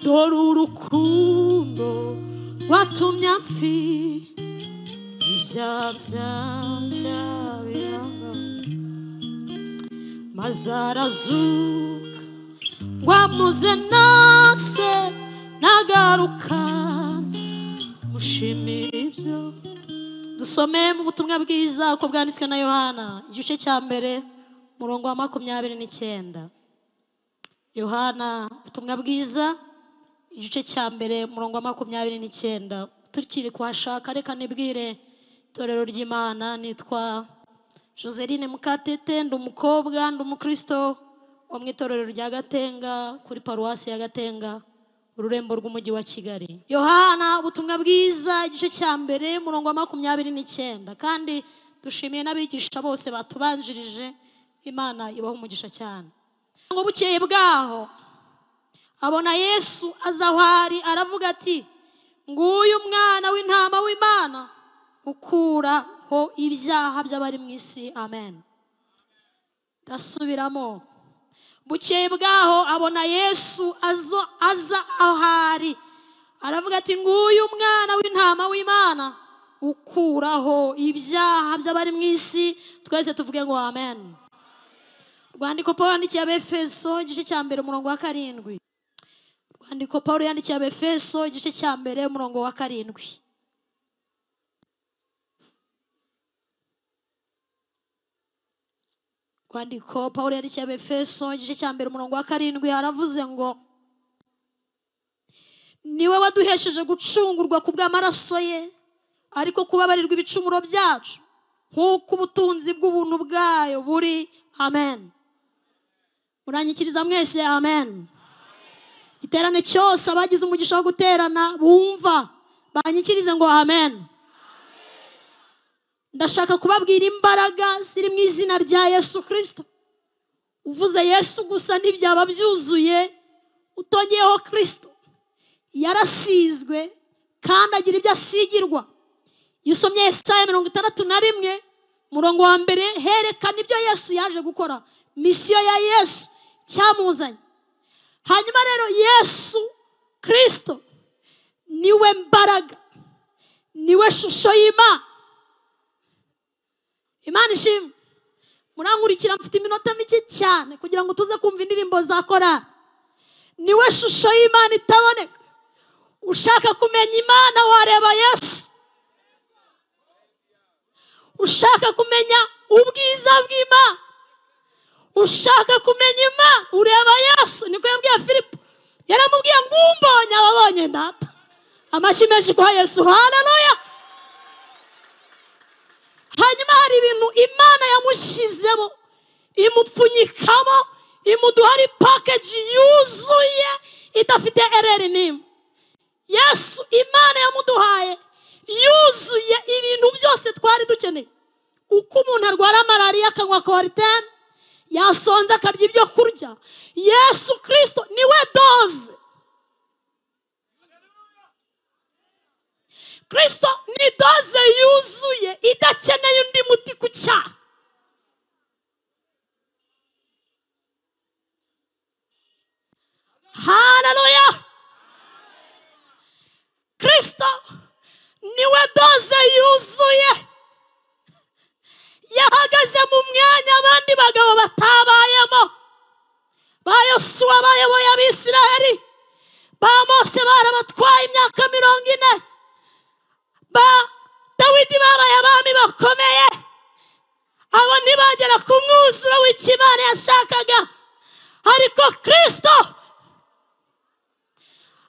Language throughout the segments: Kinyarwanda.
dore urukundo watumye apfi ibyaha byanjye biranga maze arazuka ngo amuze nase nagaruka nza mushimire ibyo dusomeye mu butumwa bwiza uko bwanditswe na yohana igice cya mbere umurongo wa makumyabiri n'icyenda yohana ubutumwa bwiza igice cya mbere umurongo wa makumyabiri n'icyenda tukiri kuhashaka reka nibwire itorero ry'imana nitwa joseline mukatete ndi umukobwa ndi umukristo wo mu itorero rya gatenga kuri paruwasi ya gatenga ururembo rw'umujyi wa kigali yohana ubutumwa bwiza igice cya mbere umurongo wa makumyabiri n'icyenda kandi dushimiye n'abigisha bose batubanjirije imana ibaha umugisha cyane ngo bukeye bwaho abona yesu aza aho ari aravuga ati nguyu umwana w'intama w'imana ukuraho ibyaha by'abari mu isi amen ndasubiramo bukeye bwaho abona yesu azo aza aho ari aravuga ati nguyu umwana w'intama w'imana ukuraho ibyaha by'abari mu isi twese tuvuge ngo amen rwandiko paul yandikiye abefeso igice cya mbere umurongo wa karindwi rwandiko paul yandikiye abefeso igice cya mbere umurongo wa karindwi rwandiko paul yandikiye abefeso igice cya mbere umurongo wa karindwi aravuze ngo niwe waduhesheje gucungurwa ku bw'amaraso ye ariko kubabarirwa ibicumuro byacu nk'uko ubutunzi bw'ubuntu bwayo buri amen muranyikiriza mwese amen igiterane cyose abagize umugisha wo guterana bumva banyikirize ngo amen ndashaka kubabwira imbaraga ziri mu izina rya yesu kirisito uvuze yesu gusa ntibyaba byuzuye utongeyeho kirisito yarasizwe kandi agira ibyo asigirwa iyo usomye esaya mirongo itandatu na rimwe umurongo wa mbere herekana ibyo yesu yaje gukora misiyo ya yesu cyamuzanye hanyuma rero yesu kirisito niwe mbaraga niwe shusho y'imana imana ishimwe murankurikira mfite iminota mike cyane kugira ngo tuze kumva indirimbo za korari niwe shusho y'imana itaboneka ushaka kumenya imana wareba yesu ushaka kumenya ubwiza bw'imana ushaka kumenya imana ureba yesu niko yabwiye filipo yaramubwiye ngo umbonye ababonye data amashyi menshi kwa yesu haleluya hanyuma hari ibintu imana yamushyizemo imupfunyikamo imuduhari pakeji yuzuye idafite ereri n'imwe yesu imana yamuduhaye yuzuye ibintu byose twari dukeneye uko umuntu arwara malariya akanywa koritene yasonze akarya ibyo kurya yesu kirisito niwe doze kirisito ni doze yuzuye idakeneye undi muti ku cyaha haleluya kirisito niwe doze yuzuye yahagaze mu mwanya abandi bagabo batabayemo ba yosuwa bayoboye abisiraheli ba mose barabatwaye imyaka mirongo ine ba dawidi babaye abami bakomeye abo ntibagera ku mwuzuro w'ikimana yashakaga ariko kirisito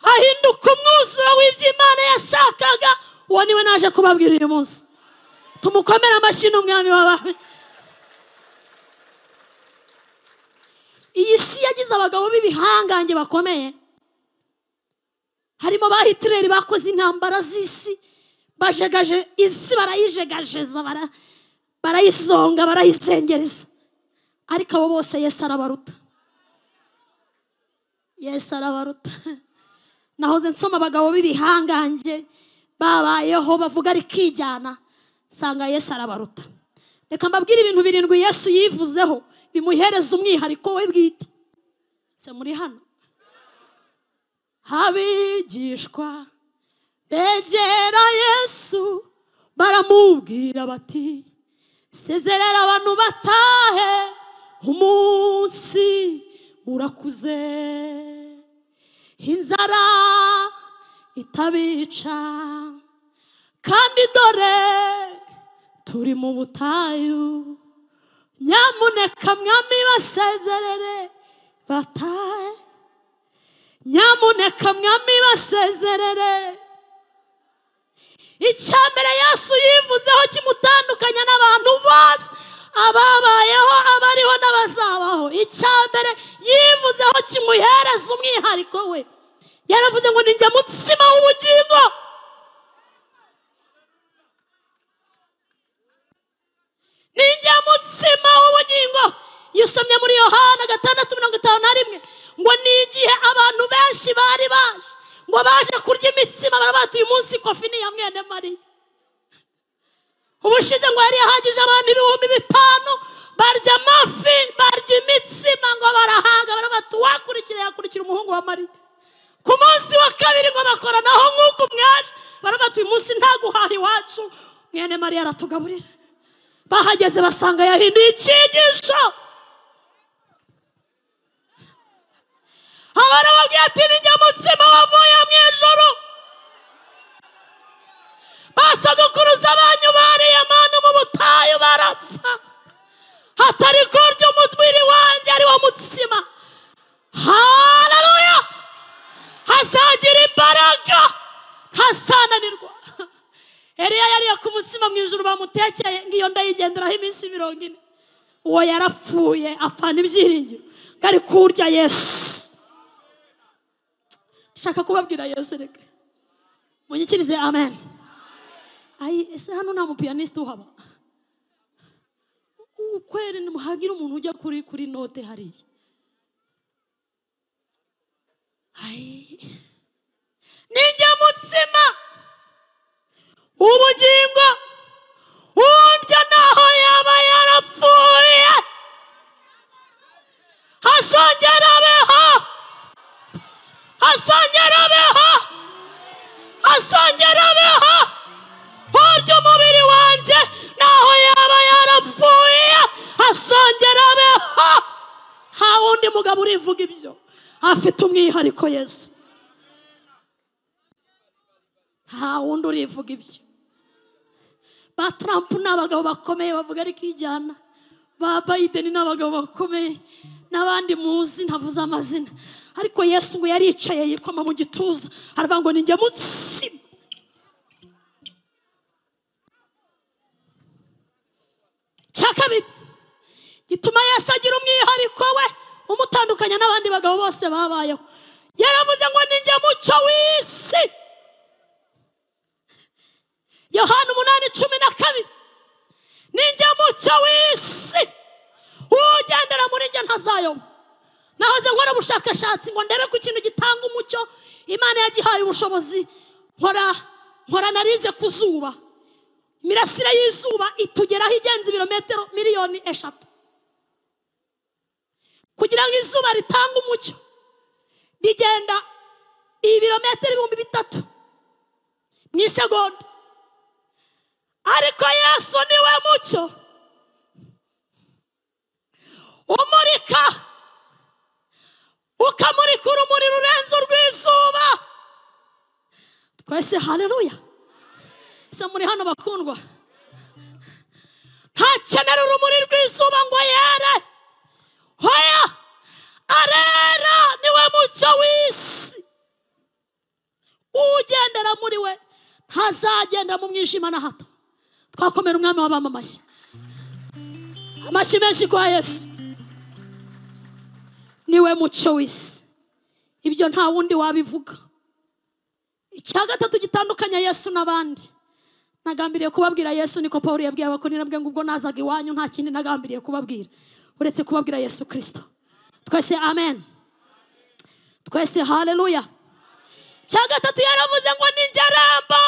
ahinduka umwuzuro w'iby'imana yashakaga uwo niwe naje kubabwira uyu munsi tumukomere amashyi n'umwami w'abami iyi si yagize abagabo b'ibihangange bakomeye harimo ba hitireri bakoze intambara z'isi bajegaje isi barayijegajeza barayisonga barayisengereza ariko abo bose yesu arabaruta yesu arabaruta nahoze nsoma abagabo b'ibihangange babayeho bavuga rikijyana nsanga yesu arabaruta reka mbabwire ibintu birindwi yesu yivuzeho bimuhereza umwihariko we bwite se muri hano abigishwa begera yesu baramubwira bati sezerera abantu batahe umunsi urakuze inzara itabica kandi dore turi mu butayu nyamuneka mwami basezerere batahe nyamuneka mwami basezerere icya mbere yesu yivuzeho kimutandukanya n'abantu bose ababayeho abariho n'abazabaho icya mbere yivuzeho kimuhereza umwihariko we yaravuze ngo ninjya mutsima w'ubugingo ninjya mutsima w'ubugingo iyo usomye muri yohana gatandatu mirongo itanu na rimwe ngo ni igihe abantu benshi bari baje ngo baje kurya imitsima barabatuye uyu munsi kofi ni iya mwene mariya ubushize ngo yari yahagije abantu ibihumbi bitanu barya amafi barya imitsima ngo barahaga barabati uwakurikira yakurikira umuhungu wa mariya ku munsi wa kabiri ngo bakoranaho nk'uko mwaje barabati uyu munsi nta guhaha iwacu mwene mariya aratugaburira bahageze basanga yahinduye icyigisho abarababwira ati ni nyamutsima wavuye mu ijoro basogokuruza banyu bariye manu mu butayu barapfa hatari kurya umubiri wanjye ari wo mutsima haleluya hazagira imbaraga ntasananirwa eriya yariye ku mutsima mu ijoro bamutekeye ngo iyo ndayigenderaho iminsi mirongo ine uwo yarapfuye apfana ibyiringiro ngo ari kurya yesu shaka kubabwira yesu reka munyikirize amen ayi ese hano nta mupiyaniste uhaba ukweri ntimuhagire umuntu ujya kuri kuri note hariya ayi ninjya mutsima ubugingo undya naho yaba yarapfuye hazongera abeho asongera abeho asongera abeho urya umubiri wanjye naho yaba yarapfuye asongera abeho nta wundi mugabo urivuga ibyo afite umwihariko yesu nta wundi urivuga ibyo ba trump ni abagabo bakomeye bavuga ariko ijyana ba biden ni abagabo bakomeye n'abandi muzi ntavuze amazina ariko yesu ngo yaricaye yikoma mu gituza aravuga ngo ninjya mutsima cya kabiri gituma yesu agira umwihariko we umutandukanya n'abandi bagabo bose babayeho yaravuze ngo ninjya mucyo w'isi yohana umunani cumi na kabiri ninjya mucyo w'isi ugendera muri njye ntazayoba nahoze nkora ubushakashatsi ngo ndebe ko ikintu gitanga umucyo imana yagihaye ubushobozi nkora nkora analize ku zuba imirasire y'izuba itugeraho igenza ibirometero miliyoni eshatu kugira ngo izuba ritange umucyo rigenda ibirometero ibihumbi bitatu mu isegonda ariko yesu niwe mucyo umurika ukamurika urumuri rurenze urw'izuba twese haleluya se muri hano bakundwa ntakenera urumuri rw'izuba ngo yere hoya arera niwe mucyo w'isi ugendera muri we ntazagenda mu mwijima na hato twakomera umwami w'abamamashyi amashyi menshi kwa yesu niwe muco w'isi ibyo nta wundi wabivuga icya gatatu gitandukanya yesu n'abandi nagambiriye kubabwira yesu niko paul yabwiye abakorera bwe ngo ubwo nazaga iwanyu nta kindi nagambiriye kubabwira uretse kubabwira yesu kirisito twese amen twese haleluya icya gatatu yaravuze ngo ni ngerembo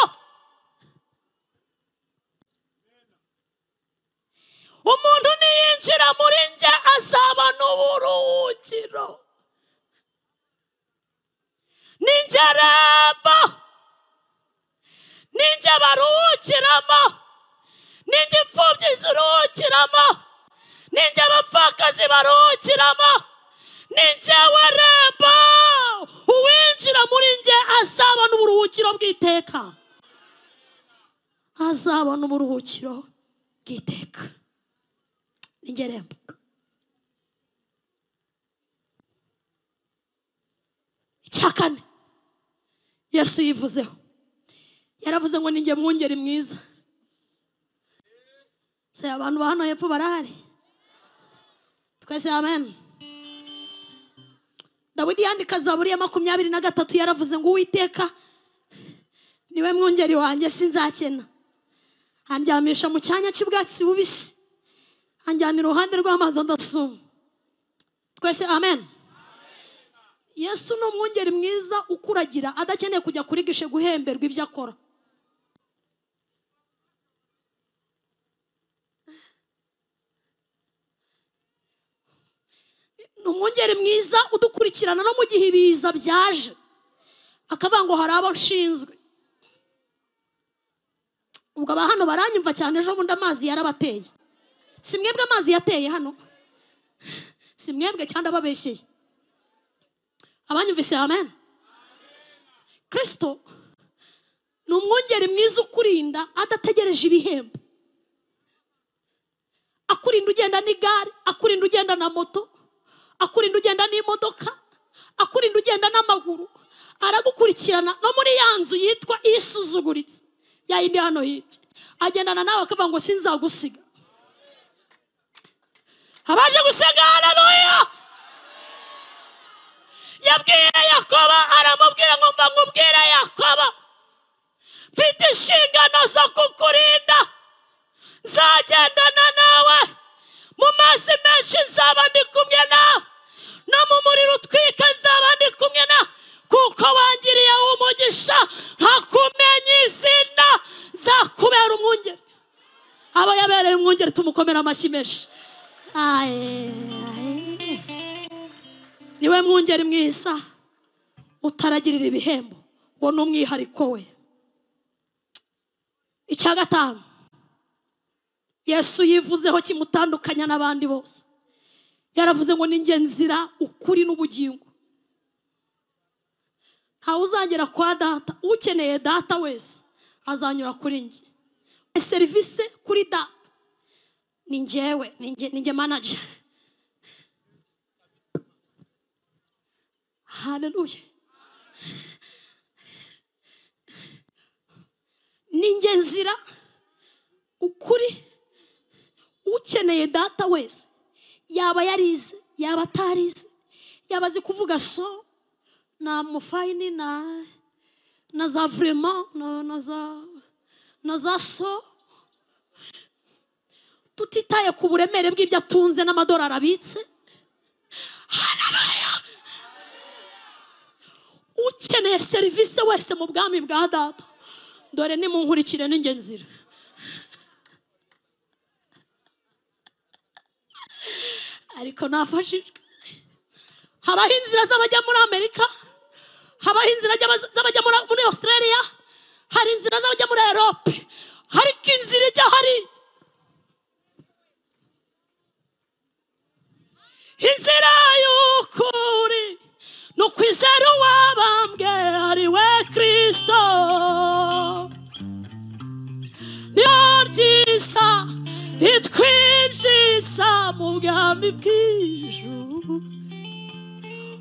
umuntu niyinjira muri njye azabona uburuhukiro ninjye rembo ninjye baruhukiramo ninjye imfubyi ziruhukiramo ninjye abapfakazi baruhukiramo ninjye we rembo uwinjira muri njye azabona uburuhukiro bw'iteka azabona uburuhukiro bw'iteka ninjye rembo icya kane yesu yivuzeho yaravuze ngo ninjye mwungeri mwiza se abantu ba hano hepfo barahari twese amen dawidi yandika zaburi ya makumyabiri na gatatu yaravuze ngo uwiteka niwe mwungeri wanjye sinzakena andyamisha mu cyanya cy'ubwatsi bubisi anjyana iruhande rw'amazi adasuma twese amen yesu ni umwungeri mwiza ukuragira adakeneye kujya kuri gishe guhemberwa ibyo akora ni umwungeri mwiza udukurikirana no mu gihe ibiza byaje akavuga ngo hari abo nshinzwe ubwo aba hano baranyumva cyane ejo bundi amazi yarabateye si mwebwe amazi yateye hano si mwebwe cyangwa ababeshyeye abanyumvise amen kirisito ni umwungeri mwiza ukurinda adategereje ibihembo akurinda ugenda n'igare akurinda ugenda na moto akurinda ugenda n'imodoka akurinda ugenda n'amaguru aragukurikirana no muri ya nzu yitwa isuzuguritse ya yindi hano hirya agendana nawe akavuga ngo sinzagusiga abaje gusenga hararuya yabwiye yakoba aramubwira ngo mba nkubwira yakoba mfite inshingano zo kukurinda nzagendana nawe mu mazi menshi nzaba ndi kumwe nawe no mu muriro utwika nzaba ndi kumwe nawe kuko wangiriye umugisha nkakumenya izina nzakubera umwungeri aba yabereye umwungeri tumukomera amashyi menshi aye, aye niwe mwungeri mwiza utaragirira ibihembo uwo ni umwihariko we icya gatanu yesu yivuzeho kimutandukanya n'abandi bose yaravuze ngo ninjye nzira ukuri n'ubugingo ntawe uzagera kwa data ukeneye data wese azanyura kuri njye serivisi kuri data ni njyewe ni njye- ni njye manager haleluya ninjye nzira ukuri ukeneye data wese yaba yarize yaba atarize yaba azi kuvuga so na mufayini na na za vurema na, na za na za so tutitaye ku buremere bw'ibyo atunze n'amadolari abitse ukeneye serivisi wese mu bwami bwa data dore nimunkurikire ninjye nzira ariko nafashijwe habaho inzira z'abajya muri amerika habaho inzira z'aba- z'abajya muri- muri australia hari inzira z'abajya muri erope ariko inzira ijya hariya inzira y'ukuri ni ukwizera uwabambwe ari we kirisito niyo ryiza ritwinjiza mu bwami bw'ijuru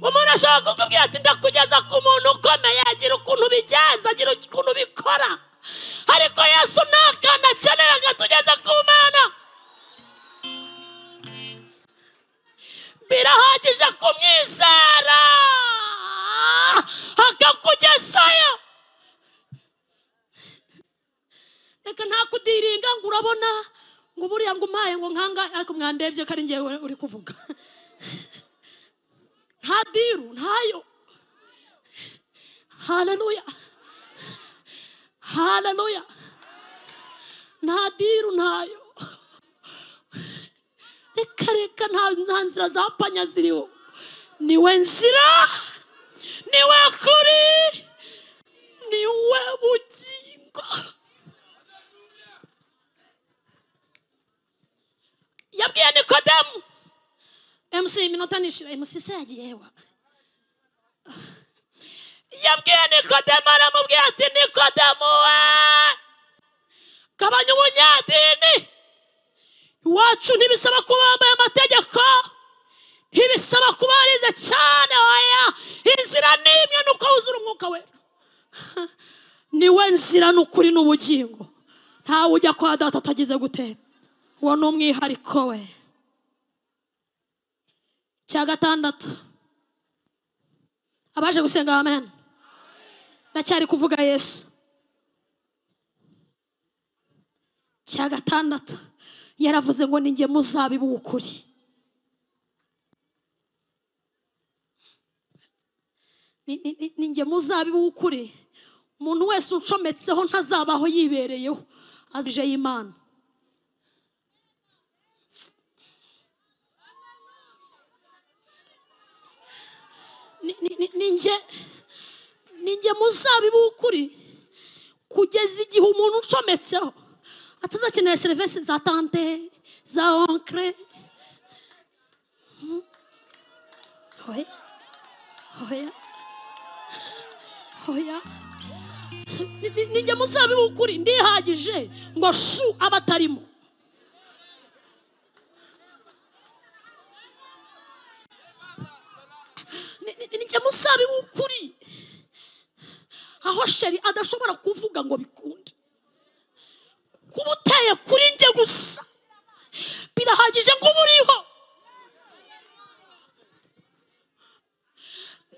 umuntu ashobora kukubwira ati ndakugeza ku muntu ukomeye agira ukuntu ubigenza agira ukuntu ubikora ariko yesu nta kantu akenera ngo atugeze ku mana birahagije kumwizera akakugezayo reka ntakudiringa ngo urabona ngo buriya ngo umpaye ngo nkanga ariko mwandebye ko ari ngewe uri kuvuga nta diru ntayo haleluya haleluya nta diru ntayo reka reka nta nta nzira za panya ziriho niwe nzira niwe kuri niwe bugingo yabwiye nikodemu emusi iminota nishira emusi se yagiye hewa yabwiye nikodemu aramubwira ati nikodemu we gabanya ubunyadini iwacu ntibisaba kuba wambaye amategeko ntibisaba kuba warize cyane oya inzira ni imwe ni uko wuzura umwuka wera niwe nzira ni ukuri n'ubugingo ntawe ujya kwa data atagize gute uwo ni umwihariko we cya gatandatu abaje gusenga amen ndacyari kuvuga yesu cya gatandatu yaravuze ngo ninjye muzabibu w'ukuri Ni- ni- ni- ninjye muzabibu w'ukuri umuntu wese uncometseho ntazabaho yibereyeho azije y'imana Ni- ni- ni- ninjye ninjye muzabibu w'ukuri kugeza igihe umuntu uncometseho atazakenera serivisi za tante za onkre Mm. oya oya oya Ni- ni- ninjye muzabibu w'ukuri ndihagije ngo shu abatarimo Ni- ni- ni njye muzabibu w'ukuri aho sheri adashobora kuvuga ngo bikunde kuba uteye kuri njye gusa birahagije ngo uba uriho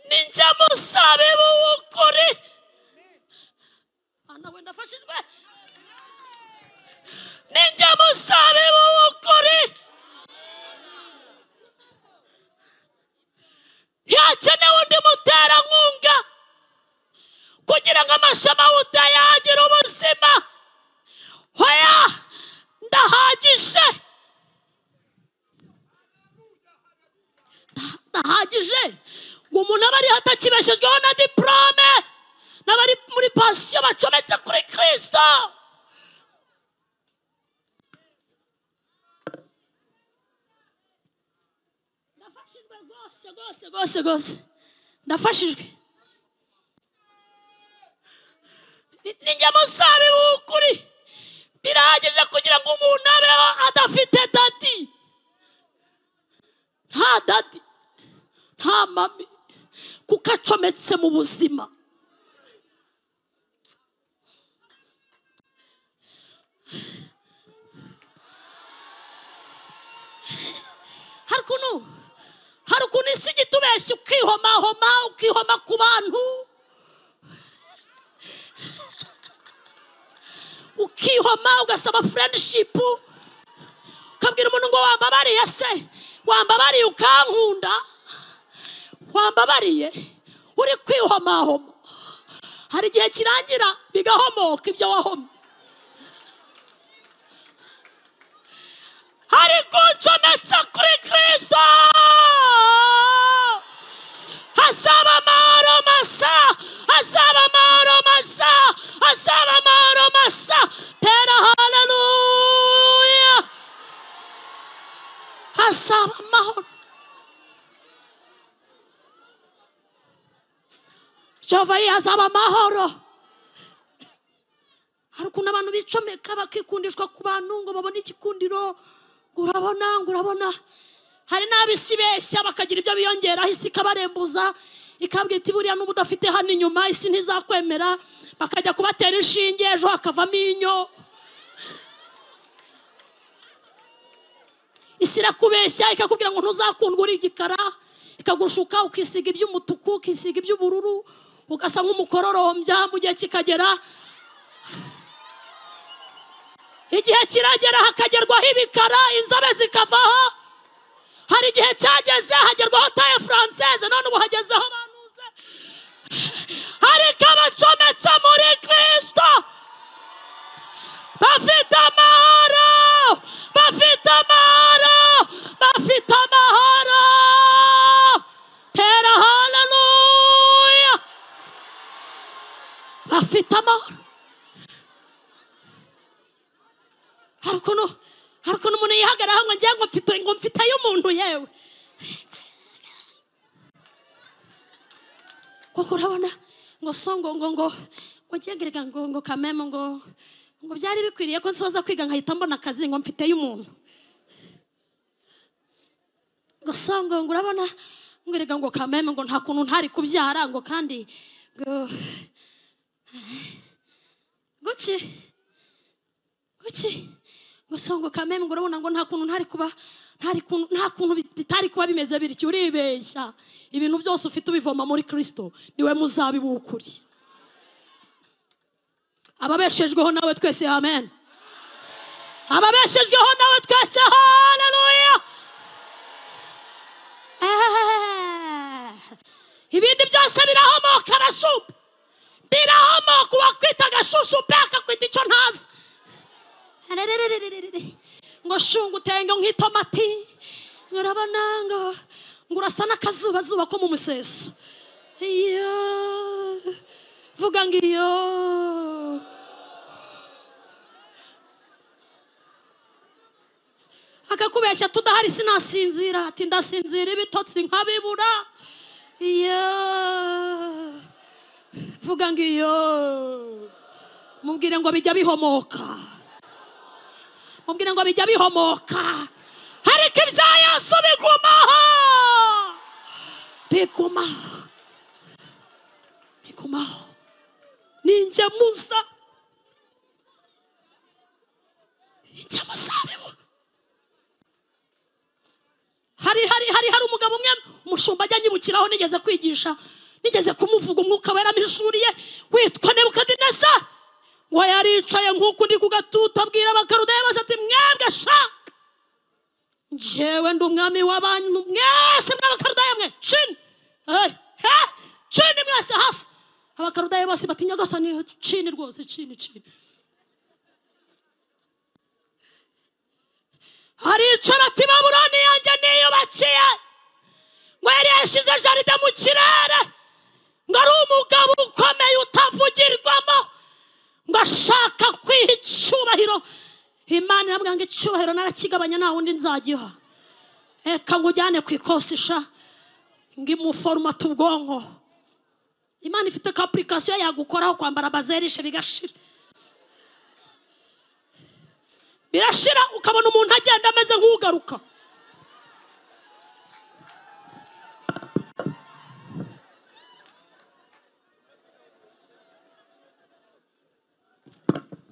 ni njye muzabibu w'ukuri hano wenda afashijwe ni njye muzabibu w'ukuri ntihakenewe undi muterankunga kugira ngo amashami awutaye agire ubuzima hoya ndahagije Nda- ndahagije ngo umuntu abe ariho atakibeshejweho na diporome n'abari muri pansiyo bacometse kuri kirisito ndafashijwe rwose rwose rwose rwose ndafashijwe Ni- ni njye musabibu w'ukuri birahagije kugira ngo umuntu abeho adafite dadi nta dadi nta mami kuko acometse mu buzima hari ukuntu hari ukuntu isi igita ubeshya ukihomahoma ukihoma ku bantu ukihoma ugasaba furendishipu ukabwira umuntu ngo wambabariye se wambabariye ukankunda wambabariye uri kwihomahoma hari igihe kirangira bigahomoka ibyo wahomye hari kuncometse kuri kirisito hazaba amahoro masa hazaba amahoro masa hazaba amahoro masa tera haleluya hazaba amahoro jehova ye hazaba amahoro hari ukuntu abantu bicomeka bakikundishwa ku bantu ngo babone ikikundiro ngo urabona ngo urabona hari n'abisi beshya bakagira ibyo biyongeraho isi ikabarembuza ikabwira iti buriya n'ubu udafite hano inyuma isi ntizakwemera bakajya kubatera inshinge ejo hakavamo inyo isi irakubeshya ikakubwira ngo ntuzakundwe uri igikara ikagushuka ukisiga iby'umutuku ukisiga iby'ubururu ugasa nk'umukororombya mu gihe kikagera igihe kiragera hakagerwaho ibikara inzobe zikavaho hari igihe cyageze hagerwaho taye furanseze none ubu hagezeho banuze ariko abacometse muri kirisito bafite amahoro bafite amahoro bafite amahoro tera haleluya bafite amahoro hari ukuntu hari ukuntu umuntu yihagararaho ngo ngira ngo mfite ngo mfite ay'umuntu yewe kuko urabona ngo so ngo ngo ngo ngo ngengerega ngo ngo kameme ngo ngo byari bikwiriye ko nsoza kwiga nkahita mbona akazi ngo mfite y'umuntu ngo so ngo ngo urabona ngo erega ngo kameme ngo nta kuntu ntari kubyara ngo kandi ngo guki guki ngo so ngo kameme ngo urabona ngo nta kuntu ntari kuba ntari kuntu nta kuntu bi- bitari kuba bimeze bityo uribeshya ibintu byose ufite ubivoma muri kirisito niwe muzabiba ukuri ababeshejweho nawe twese amen ababeshejweho nawe twese haleluya Eh, ibindi byose birahomoka arashupa birahomoka uwakwita agashushupe akakwita icyo ntazi Arerererererere. ngo shunga utenge nk'itomati urabona ngo ngo urasa n'akazubazuba ko mu museso iyo vuga ngo iyo akakubeshya tudahari sinasinzira ati ndasinzira ibitotsi nkabibura iyo vuga ngo iyo mubwire ngo bijya bihomoka mubwire ngo bijya bihomoka ariko ibya yesu bigumaho bigumaho bigumaho ni ingemuza ingemuza bibu hari hari hari hari umugabo umwe umushumba ajya anyibukiraho nigeze kwigisha nigeze kumuvuga umwuka waramishuriye witwa nebukadineza ngo yaricaye nk'uku ndi ku gatutu abwira abakarudeya bose ati mwebwe sha njyewe ndi umwami w'abantu mwese mw'abakarudeya mwe cini Hey, he, cini mwese hasi abakarudeya bose batinya gasa ni cini rwose cini cini aricara ati babuloni yanjye niyubakiye ngo yari yashyize jaride mu kirere ngo ari umugabo ukomeye utavugirwamo ngo ashaka kwiha icyubahiro imana iramubwira ngo icyubahiro narakigabanya nta wundi nzagiha reka nkujyane ku ikosisha ngo imuforomate ubwonko imana ifite ka apurikasiyo yagukoraho kwambara bazerishe bigashira birashira ukabona umuntu agenda ameze nk'ugaruka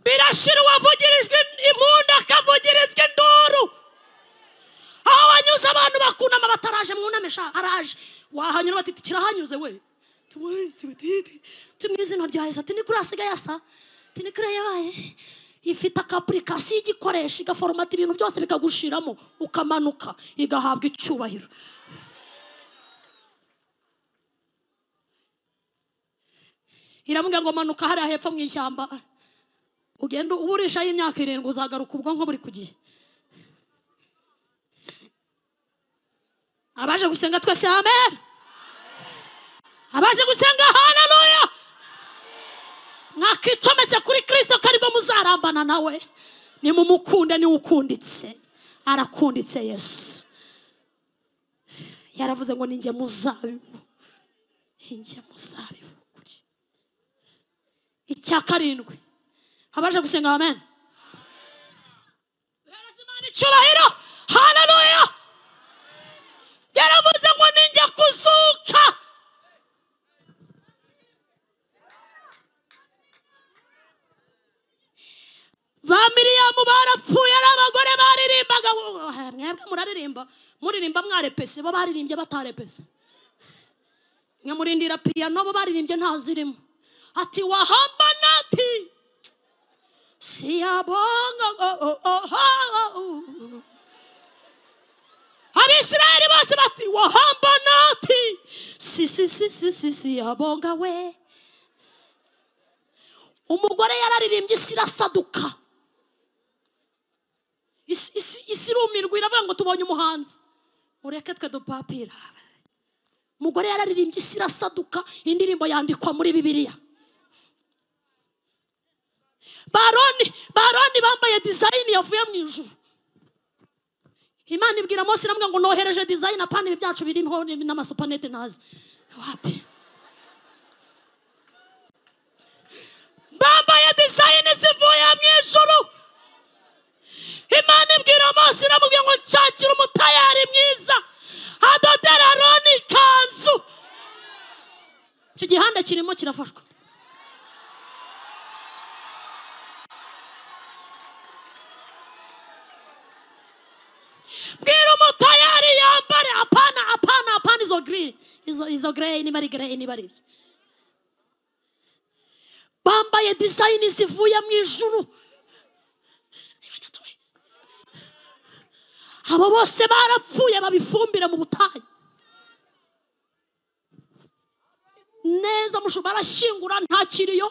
birashira uwavugirijwe impundu akavugirizwa induru aho wanyuze abantu bakunama bataraje mwunamisha araje wahanyura batiti kirahanyuze we tumwezi batiti mu izina rya yesu ati ni kuri hasigaye asa ati ni kuri yabaye ifite akapurikasiyo igikoresha igaforomata ibintu byose bikagushiramo ukamanuka igahabwa icyubahiro iramubwira ngo manuka hariya hepfo mu ishyamba ugenda uburishaho imyaka irindwi uzagaruka ubwonko buri ku gihe abaje gusenga twese amen abaje gusenga haleluya mwakicometse kuri kirisito ko aribwo muzarambana nawe nimumukunde niwe ukunditse arakunditse yesu yaravuze ngo ninjye muzabibu ninjye muzabibu kuri icya karindwi abaje gusenga amen Hereza Imana icyubahiro haleluya yaravuze ngo ninjya kuzuka ba miriyamu barapfuye ari abagore baririmbaga mwebwe muraririmba muririmba mwarepese bo baririmbye batarepese mwe murindira piyano bo baririmbye ntazirimo ati wahambana ati siyabonga oh, oh, oh, oh, oh. abisirayeli bose bati wahamba nati si si si si si siyabonga we umugore yararirimbye isi irasaduka isi isi- isi irumirwa iravuga ngo tubonye umuhanzi ureke twe dupapira umugore yararirimbye isi irasaduka indirimbo yandikwa muri bibiliya baroni baroni bambaye dizayini yavuye mu ijuru imana ibwira munsi iramubwira ngo nohereje dizayini apanire byacu birimo n'amasupanete ntazi wapi bambaye dizayini zivuye mu ijuru imana ibwira munsi iramubwira ngo nshakire umutayari mwiza adodera roni ikanzu icyo gihanda kirimo kirafashwa bwira umutayari yambare apana apana apana izo giriri izo izo gereyi niba ari gereyi niba ari ibyo bambaye dizayini zivuye mu ijuru abo bose barapfuye babifumbira mu butayu neza mushu barashyingura ntakiriyo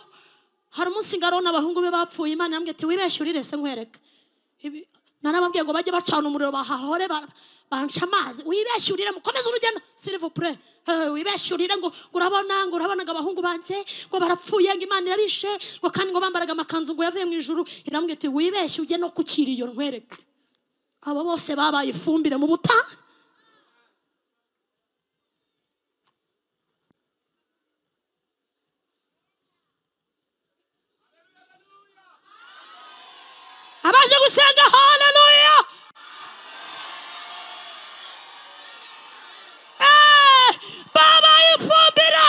hari umunsi ngaro n'abahungu be bapfuye imana yambwiye ati wibeshye urire se nkwereka Ibi- narababwiye ngo bajye bacana umuriro bahahore ba- banca amazi wibeshye urire mukomeze urugendo silivupure wibeshye urire ngo ngo urabona ngo urabonaga abahungu banjye ngo barapfuye ngo imana irabishe ngo kandi ngo bambaraga amakanzu ngo yavuye mu ijuru irambwira ati wibeshye ujye no ku kiriyo nkwereka abo bose babaye ifumbire mu butayu abaje gusenga haleluya Eh, babaye ifumbire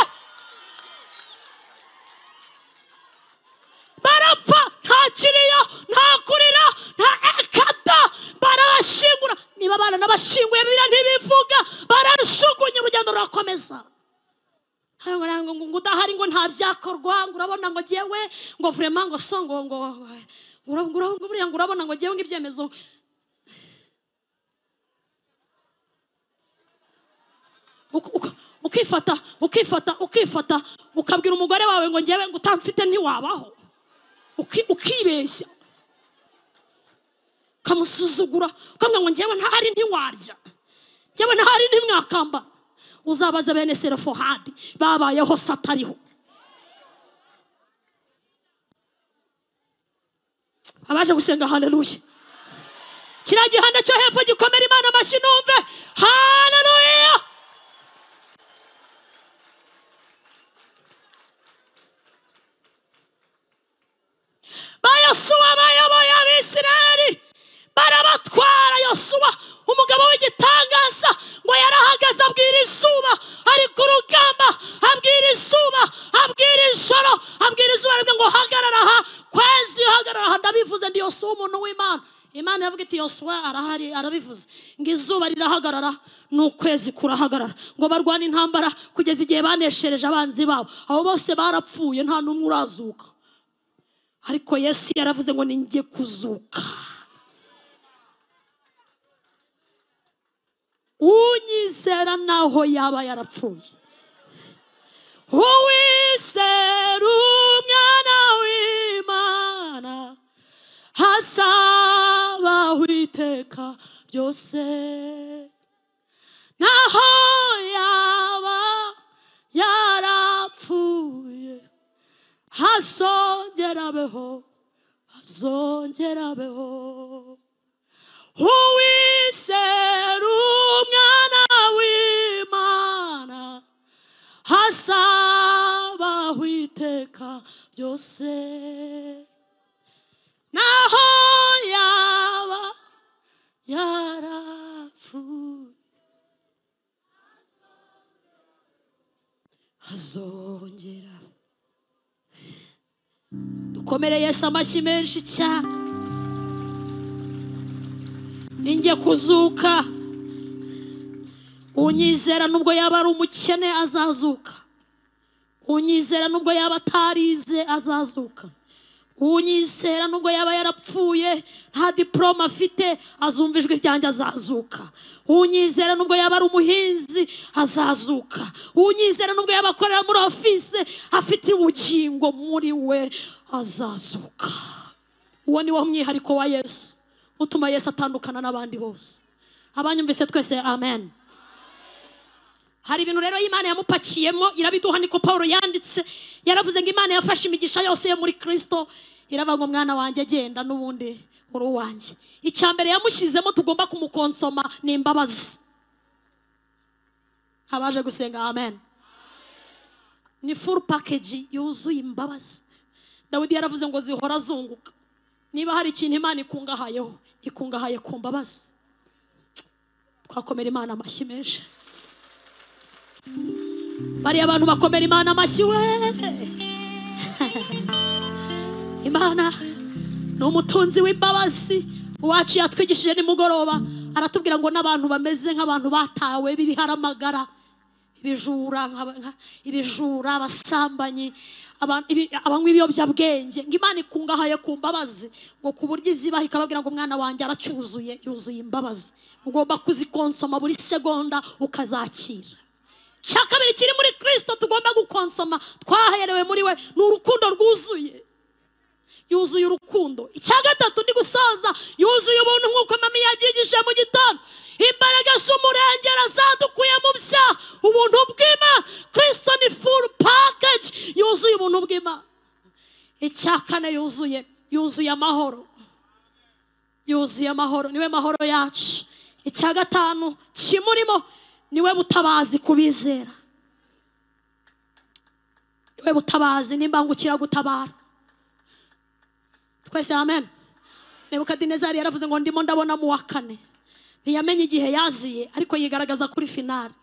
barapfa nta kiriyo nta kurira nta ekada barabashingura niba abana n'abashinguye biriya ntibivuga bararushugunya urugendo rurakomeza hano ngo ntabwo ngo udahari ngo nta byakorwa ngo urabona ngo ngewe ngo vurema ngo so ngo ngo ngo urab- ngo urab- ngo buriya ngo urabona ngo ngewe ngo ibyemezo Uku- uku- ukifata ukifata ukifata ukabwira umugore wawe ngo ngewe ngo utamfite ntiwabaho Uki- ukibeshya ukamusuzugura ukamubwira ngo ngewe ntahari ntiwarya njyewe ntahari ntimwakamba uzabaza bene serefohadi babayeho se atariho abaje gusenga haleluya kiriya gihanda cyo hepfo gikomera imana amashyi numve haleluya bayosuwa bayoboye abisirayeli barabatwara yosuwa umugabo w'igitangaza ngo yarahagaze abwira izuba ari ku rugamba abwira izuba abwira ijoro abwira izuba ribwe ngo hagarara aha kwezi hagarara aha ndabivuze ndi yosuwa umuntu w'imana imana yavuga iti yosuwa arahari arabivuze ngo izuba rirahagarara n'ukwezi kurahagarara ngo barwane intambara kugeza igihe baneshereje abanzi babo abo bose barapfuye nta n'umwe urazuka ariko yesu yaravuze ngo ninjye kuzuka unyizera naho yaba yarapfuye uwizera umwana w'imana hasabaho iteka ryose naho yaba yarapfuye hazongerabeho hazongerabeho uwizera umwana w'imana hasabaho iteka ryose naho yaba yarapfuye hazongerabeho dukomere yesu amashyi menshi cyane ninjye kuzuka unyizera nubwo yaba ari umukene azazuka unyizera nubwo yaba atarize azazuka unyizera nubwo yaba yarapfuye nta diporome afite azumva ijwi ryanjye azazuka unyizera nubwo yaba ari umuhinzi azazuka unyizera nubwo yaba akorera muri ofise afite ubugingo muri we azazuka uwo ni wo mwihariko wa yesu utuma yesu atandukana n'abandi bose abanyumvise twese amen hari ibintu rero imana yamupakiyemo irabiduha niko paul yanditse yaravuze ngo imana yafashe imigisha yose yo muri kristo iravuga umwana wanjye agenda n'ubundi uri uwanjye icya mbere yamushyizemo tugomba kumukonsoma ni imbabazi abaje gusenga amen ni furu pakeji yuzuye imbabazi dawidi yaravuze ngo zihora zunguka niba hari ikintu imana ikungahayeho ikungahaye ku mbabazi twakomera imana amashyi menshi bariya abantu bakomera imana amashyi we imana ni umutunzi w'imbabazi uwacu yatwigishije nimugoroba aratubwira ngo n'abantu bameze nk'abantu batawe b'ibiharamagara ibijura nka- nka- ibijura abasambanyi aba- ibi- abanywa ibiyobyabwenge ngo imana ikungahaye ku mbabazi ngo ku buryo izibaha ikababwira ngo umwana wanjye aracyuzuye yuzuye imbabazi ugomba kuzikonsoma buri segonda ukazakira cya kabiri kiri muri kirisito tugomba gukonsoma twaherewe muri we ni urukundo rwuzuye yuzuye urukundo icya gatatu ndi gusoza yuzuye ubuntu nk'uko mami yabyigishije mu gitondo imbaraga z'umurengera zadukuye mu byaha ubuntu bw'imana kirisito ni furu pakeji yuzuye ubuntu bw'imana icya kane yuzuye yuzuye amahoro yuzuye amahoro niwe mahoro yacu icya gatanu kimurimo niwe butabazi ku bizera niwe butabazi n'imbangukira gutabara twese amen nebukadinezari yaravuze ngo ndimo ndabona mu wa kane ntiyamenye igihe yaziye ariko yigaragaza kuri finali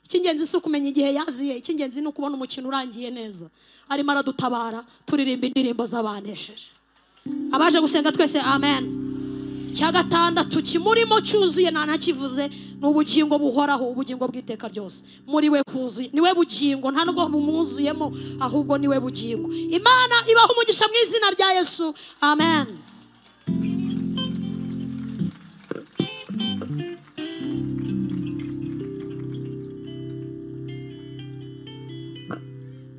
icy'ingenzi si ukumenya igihe yaziye icy'ingenzi ni ukubona umukino urangiye neza arimo aradutabara turirimba indirimbo z'abanesheje abaje gusenga twese amen icya gatandatu kimurimo cyuzuye nta nakivuze ni ubugingo buhoraho ubugingo bw'iteka ryose muri we kuzuye niwe bugingo nta nubwo bumwuzuyemo ahubwo niwe bugingo imana ibaha umugisha mu izina rya yesu amen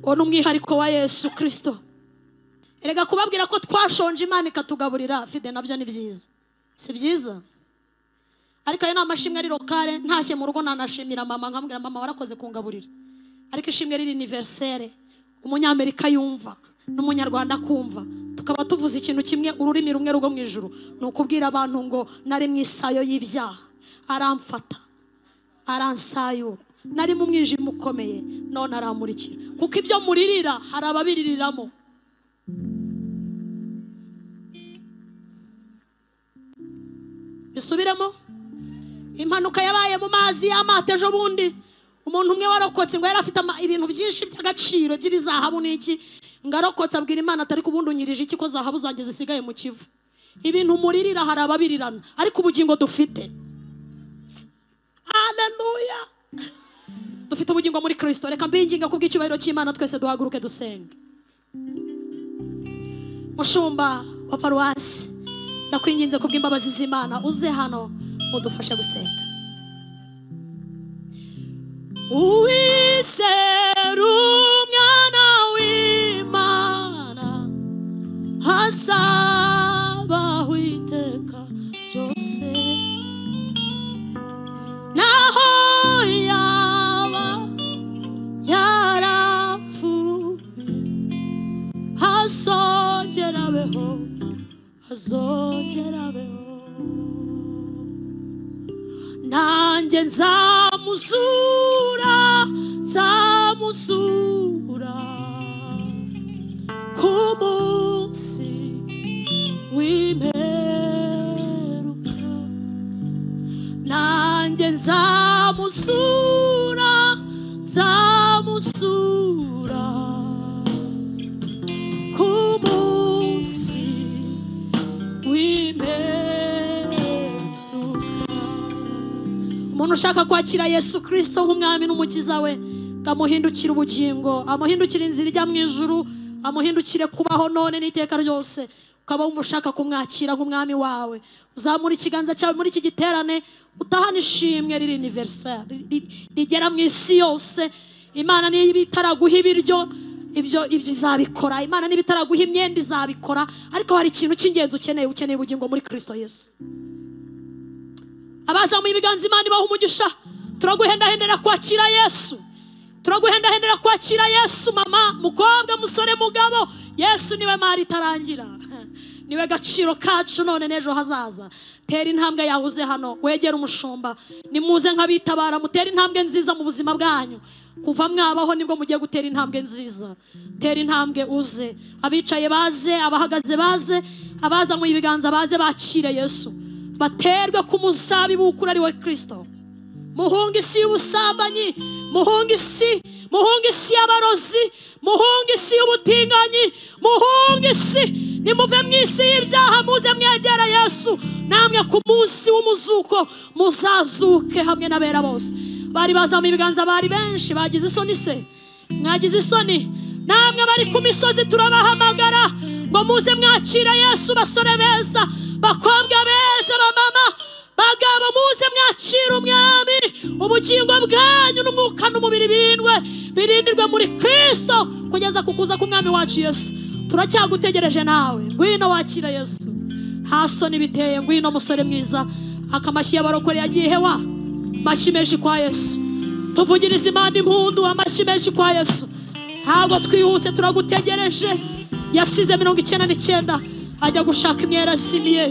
uwo ni umwihariko wa yesu kirisito erega kubabwira ko twashonje imana ikatugaburira fide nabyo ni byiza si byiza ariko ayo ni amashimwe ari lokale ntashye mu rugo nanashimira mama nkamubwira mama warakoze kungaburira ariko ishimwe riri univerisere umunyamerika yumva n'umunyarwanda akumva tukaba tuvuze ikintu kimwe ururimi rumwe rwo mu ijuru ni ukubwira abantu ngo nari mu isayo y'ibyaha aramfata aransayura nari mu mwijima ukomeye none aramurikira kuko ibyo muririra hari ababiririramo bisubiremo impanuka yabaye mu mazi y'amato ejo bundi umuntu umwe warokotse ngo yari afite ama- ibintu byinshi by'agaciro by'ibizahabu n'iki ngo arokotse abwira imana atari ko ubundi unyirije iki ko zahabu zanjye zisigaye mu kivu ibintu muririra hari ababirirana ariko ubugingo dufite haleluya dufite ubugingo muri kirisito reka mbinginga kubw'icyubahiro cy'imana twese duhaguruke dusenga mushumba wa paruwasi ndakwinginze kubw'imbabazi z'imana uze hano udufashe gusenga uwizera umwana w'imana hasabaho iteka ryose naho yaba yarapfuye hazongera abeho azongerabeho nanjye nzamuzura nzamuzura ku munsi w'imperuka nanjye nzamuzura nzamuzura ku munsi w'imperuka umuntu ushaka kwakira yesu kirisito nk'umwami n'umukiza we ngo amuhindukire ubugingo amuhindukire inzira ijya mu ijuru amuhindukire kubaho none n'iteka ryose ukaba wumva ushaka kumwakira nk'umwami wawe uzamura ikiganza cyawe muri iki giterane utahana ishimwe riri univerisari rigera mu isi yose imana niba itaraguha ibiryo ibyo ibyo izabikora imana niba itaraguha imyenda izabikora ariko hari ikintu cy'ingenzi ukeneye ukeneye ubugingo muri kirisito yesu abazamuye ibiganza imana ibaha umugisha turaguhendahendera kwakira yesu turaguhendahendera kwakira yesu mama mukobwa musore mugabo yesu niwe mari itarangira niwe gaciro kacu none n'ejo hazaza tera intambwe yahuze hano wegere umushumba nimuze nk'abitabara mutere intambwe nziza mu buzima bwanyu kuva mwabaho nibwo mugiye gutera intambwe nziza tera intambwe uze abicaye baze abahagaze baze abazamuye ibiganza baze bakire yesu baterwe ku muzabibu w'ukuri ari we kirisito muhunga isi y'ubusambanyi muhunga isi muhunga isi y'abarozi muhunga isi y'ubutinganyi muhunga isi nimuve mu isi y'ibyaha muze mwegera yesu namwe ku munsi w'umuzuko muzazuke hamwe n'abera bose bari bazamuye ibiganza bari benshi bagize isoni se mwagize isoni namwe bari ku misozi turabahamagara ngo muze mwakira yesu basore beza bakobwa beza bamama bagabo muze mwakira umwami ubugingo bwanyu n'umwuka n'umubiri bindwe birindirwe muri kirisito kugeza ku kuza k'umwami wacu yesu turacyagutegereje nawe ngwino wakira yesu nta soni biteye ngwino musore mwiza akamashyi y'abarokore yagiye hewa amashyi menshi kwa yesu tuvugiriza imana impundu amashyi menshi kwa yesu ntabwo twihuse turagutegereje yasize mirongo icyenda n'icyenda ajya gushaka imyera simiye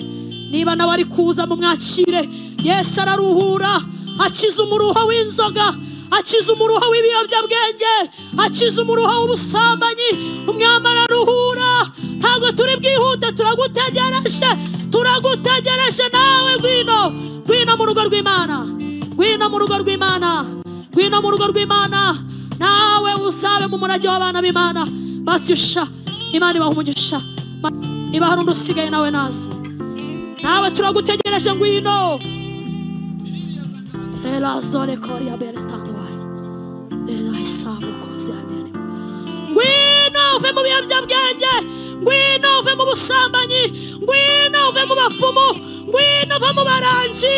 niba nawe ari kuza mumwakire yesu araruhura akiza umuruho w'inzoga akiza umuruho w'ibiyobyabwenge akiza umuruho w'ubusambanyi umwami araruhura ntabwo turi bwihute turagutegereje turagutegereje nawe ngwino ngwino mu rugo rw'imana ngwino mu rugo rw'imana ngwino mu rugo rw'imana nawe usabe mu murage w'abana b'imana batsisha imana ibaha umugisha niba hari undi usigaye nawe naze nawe turagutegereje ngwino elazore kori ya beresitandwayi elayisabu kozi ya bere ngwino uve mu biyobyabwenge ngwino uve mu busambanyi ngwino uve mu bapfumu ngwino uve mu barangi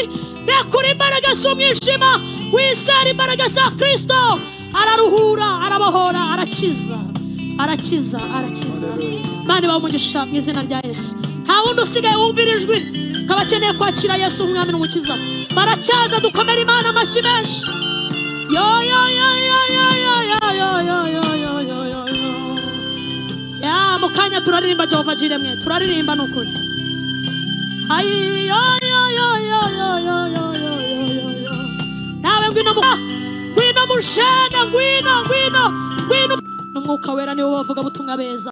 rekura imbaraga z'umwijima wisera imbaraga za kirisito araruhura arabohora arakiza arakiza arakiza mani bamugisha mu izina rya yesu nta wundi usigaye wumvira ijwi ko abakeneye kwakira yesu umwami n'umukiza baracyaza dukomere imana amashyi menshi yo yo yo yo yo yo yo yo yo yo yo yo yo yo ya mu kanya turaririmba jehova jiremwe turaririmba ni ukuri ayi yo yo yo yo yo yo yo yo yo yo yo nawe ngwino mu ngwino mu jene ngwino ngwino ngwino n'umwuka wera niwo bavuga butumwa beza